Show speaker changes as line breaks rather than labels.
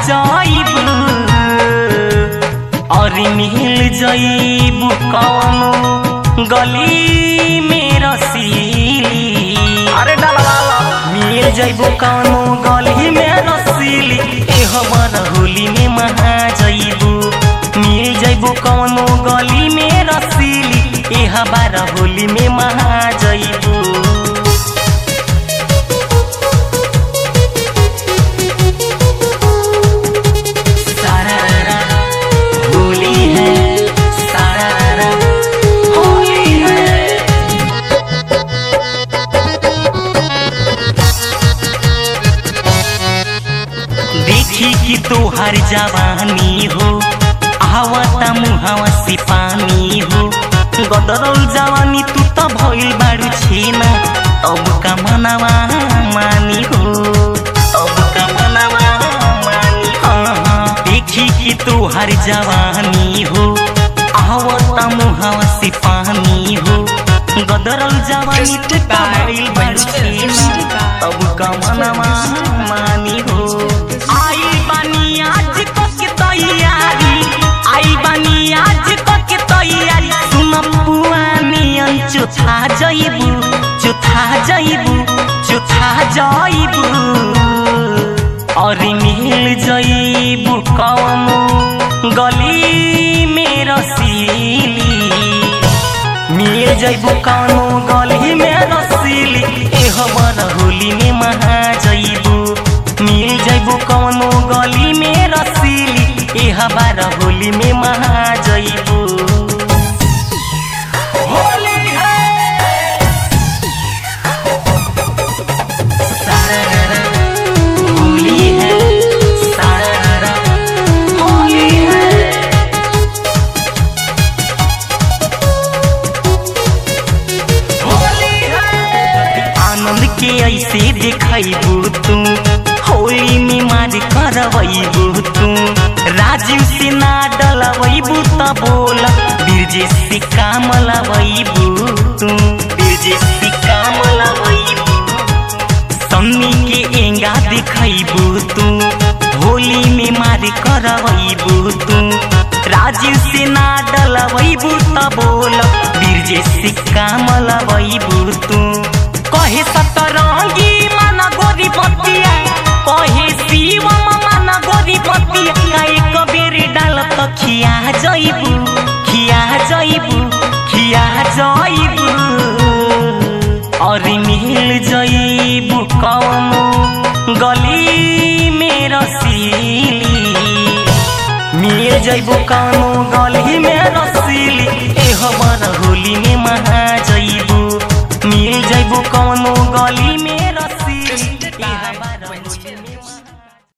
जाइबू और मिल जाइबू कौनो गली में रसीली
अरे डाला
मिल जाइबू कौनो गली में रसीली ए हमर होली में महा जाइबू मिल जाइबू कौनो गली में रसीली ए हमार होली में महा जाइबू सारारा होली है सारारा होली है देखी कि तोहर जवानी हो आवता मुहावा से पानी हो गदरल जवानी तू तो भइल बारू छेना अब का मनवा मानी हो अब का मनवा मानी हाँ हाँ देखी कि तोहर जवानी हो आवता मुहावा से पानी हो गदरल जवानी तू तो भइल बारू छेना अब का मनवा मानी हो आई बानी आज को के तैयारी आई बानी आज को के तैयारी सुन पुआनियन चुथा जइबू चुथा जइबू चुथा जइबू और मिल जइबू कौनो गली में रसीली मिल जइबू कौनो गली में रसीली ए हमर होली में महा जइबू मिल जइबू कौनो गली में रसीली ए हमार होली में महा जइबू होली है सारारा होली है सारारा होली है आनंद के ऐसे देखबू तू होली में मार करबू तू राजीव से ना डलबू त बोल बीरजे से काम लबू तू बीरजे से काम लबू सन्नी के एंगा देखबू तू होली में मार करबू तू राजीव से ना डलबू त बोल बीरजे से काम लबू तू कहे सतरंगी माना गोरी पतिया कहे शिवम माना गोरी पतिया काहे कबेरी डाल त खिया जइबू खिया जइबू खिया जइबू और मिल जइबू कौनो गली में रसीली मिल जइबू कौनो गली में रसीली ए हमर होली में महा जइबू मिल जइबू कौनो गली में